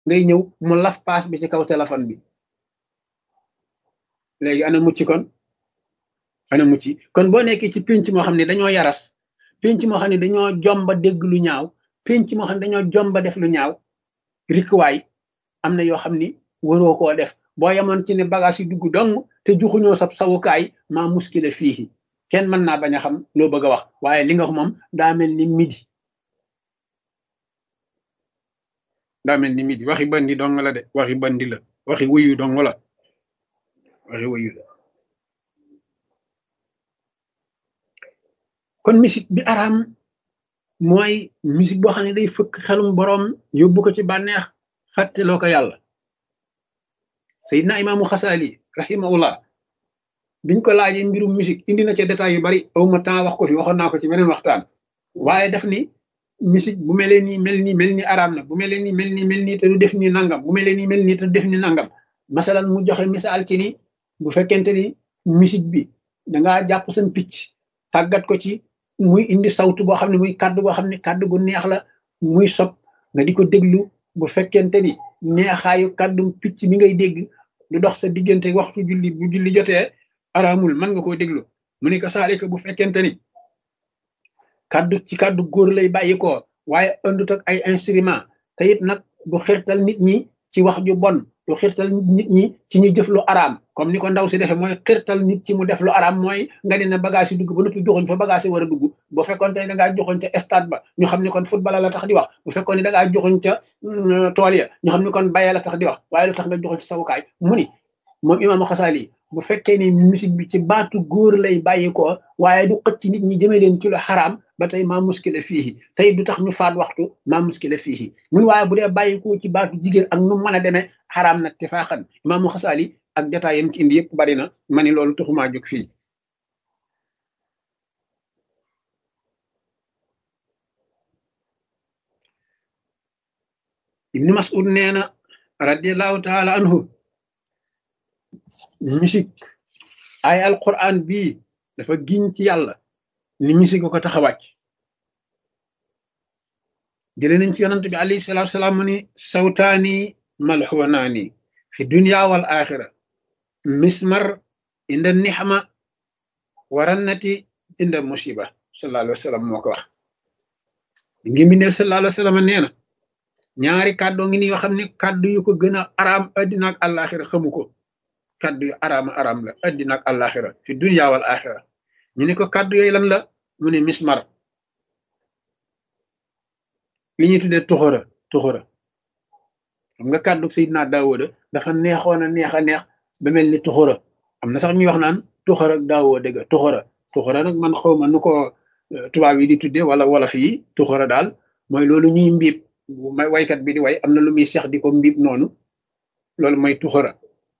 ngay ñëw mu laf paas bi ci kaw téléphone bi léegi ana mucc kon ana mucc kon boo nekkee ci pénc moo xam ne dañoo yaras pénc moo xam ne dañoo jomba dégg lu ñaaw pénc moo xam ne dañoo jomba def lu ñaaw rikwaay am na yoo xam ni waroo koo def boo yemoon ci ne bagage yi dugg dong te juxuñoo sab sawukaay maa muskile fii kenn mën naa bañ a xam loo bëgg a wax waaye li nga wax moom daa mel ni midi daa mel ni midi waxi bandi dong la de waxi bandi la waxi wuyu dong la waxi wuyu la kon musique bi araam mooy musique boo xam ne day fëkk xelum boroom yóbbu ko ci bànneex fàtteloo ko yàlla Seydina imaamu Xasaali rahimahullah biñ ko laajee mbirum musique indi na ca détails yu bari awma temps wax ko fi waxoon naa ko ci beneen waxtaan waaye daf ni musique bu melee nii mel nii mel nii araam na bu melee nii mel nii mel nii te du def nii nangam bu melee nii mel nii te du def nii nangam masalan mu joxe misaal ci ni bu fekkente ni musique bi dangaa jàpp seen picc tàggat ko ci muy indi sawtu boo xam ne muy kàddu boo xam ne kàddu gu neex la muy sob nga di ko déglu bu fekkente ni neexaayu kàddum picc mi ngay dégg du dox sa diggante waxtu julli bu julli jotee araamul mën nga koo déglu mu ne ko saalika bu fekkente ni kàddu ci kàddu góor lay bàyyi ko waaye ëndut ak ay instrument te it nag du xirtal nit ñi ci wax ju bon du xirtal nit ñi ci ñu jëf lu araam comme ni ko ndaw si defee mooy xirtal nit ci mu def lu araam mooy nga ne na bagage yi dugg ba noppi joxoñ fa bagage yi war a dugg bu fekkoon te da ngaa joxoñ ca stade ba ñu xam ne kon football la tax di wax bu fekkoon ne da ngaa joxoñ ca tool ya ñu xam ne kon bayee la tax di wax waaye lu tax nga joxoñ ci sawukaay mu ni moom imaamu xasaali bu fekkee ni musique bi ci baatu góor lay bàyyi ko waaye du xëcc nit ñi jëme leen ci lu xaraam ba tey maa muskile fii tey du tax ñu faat waxtu maa muskile fii muy waaye bu dee bàyyi ko ci baatu jigéen ak nu mën a demee xaraam nag te faaxan imaamu xasaali ak détail yam ci indi yëpp bari na ma ni loolu taxumaa jóg fii ibnu mas'ud nee na radiallahu taala anhu musique ay alquran bii dafa giñ ci yàlla ni musique ko tax a wàcc jële nañ ci yonant bi alayhi salatu salaam mu ni sawtaani malxuwanaani fi dunya wal axira mismar inda nixma warannati inda musiba sallallahu alayhi wa sallam moo ko wax ngi mbindeel sallallahu alayhi wa sallam nee na ñaari kàddoo ngi ni yoo xam ne kàddu yu ko gën a araam addina ak àllaaxira xamu ko kàddu yu araama araam la addina ak àllaaxira fi dunya wal axira ñu ne ko kàddu yooyu lan la mu ne mismar li ñuy tuddee tuxura tuxura xam nga kàddu Seydina Daawuda dafa neexoon a neex a neex ba mel ni tuxura am na sax ñuy wax naan tuxura ak Daawuda dëgg tuxura tuxura nag man xaw ma nu ko tubaab yi di tuddee wala wolof yi tuxura daal mooy loolu ñuy mbiib may waykat bi di way am na lu muy seex di ko mbiib noonu loolu mooy tuxura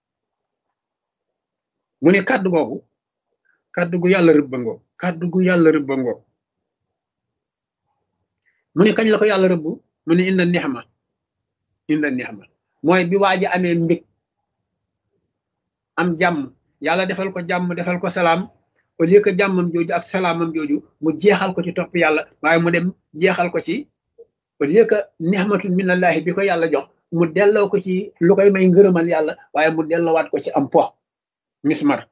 mu ne kàddu googu kàddu gu yàlla rëbbangoo kàddu gu yàlla rëbbangoo mu ne kañ la ko yàlla rëbb mu ne inda nixma inda nixma mooy bi waa ji amee mbég am jàmm yàlla defal ko jàmm defal ko salaam au lieu que jàmmam jooju ak salaamam jooju mu jeexal ko ci topp yàlla waaye mu dem jeexal ko ci au lieu que nixmatun minallahi bi ko yàlla jox mu delloo ko ci lu koy may ngërëmal yàlla waaye mu delloowaat ko ci am po mismar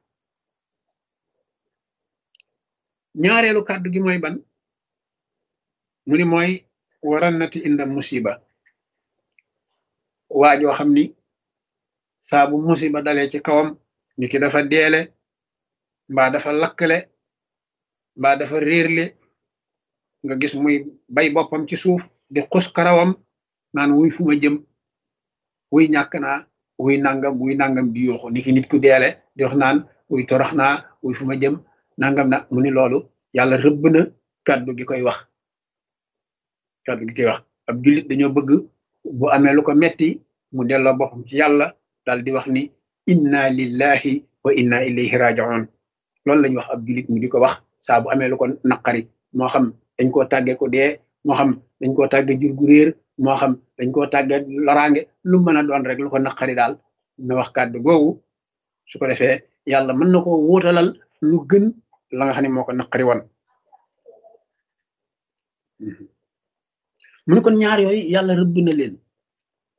ñaareelu kàddu gi mooy ban mu ni mooy warannati inda musiba waajoo xam ni saa bu musiba dalee ci kawam ni ki dafa deele mbaa dafa lakkale mbaa dafa réerle nga gis muy bay boppam ci suuf di xus karawam naan wuy fu ma jëm wuy ñàkk naa wuy nangam wuy nangam di yooxu ni ki nit ku deele di wax naan wuy torox naa wuy fu ma jëm nangam na mu ni loolu yàlla rëbb na kàddu gi koy wax kàddu gi koy wax ab jullit dañoo bëgg bu amee lu ko metti mu delloo boppam ci yàlla dal di wax ni inna lillahi wa inna ilayhi raji'un loolu lañu wax ab jullit mu di ko wax saa bu amee lu ko naqari moo xam dañ koo tàggee ko dee moo xam dañ koo tàggee jur gu réer moo xam dañ koo tàggee loraange lu mën a doon rek lu ko naqari daal na wax kàddu googu su ko defee yàlla mën na ko wóotalal lu gën la nga xam ne moo ko naqari woon mu ne kon ñaar yooyu yàlla rëbb na leen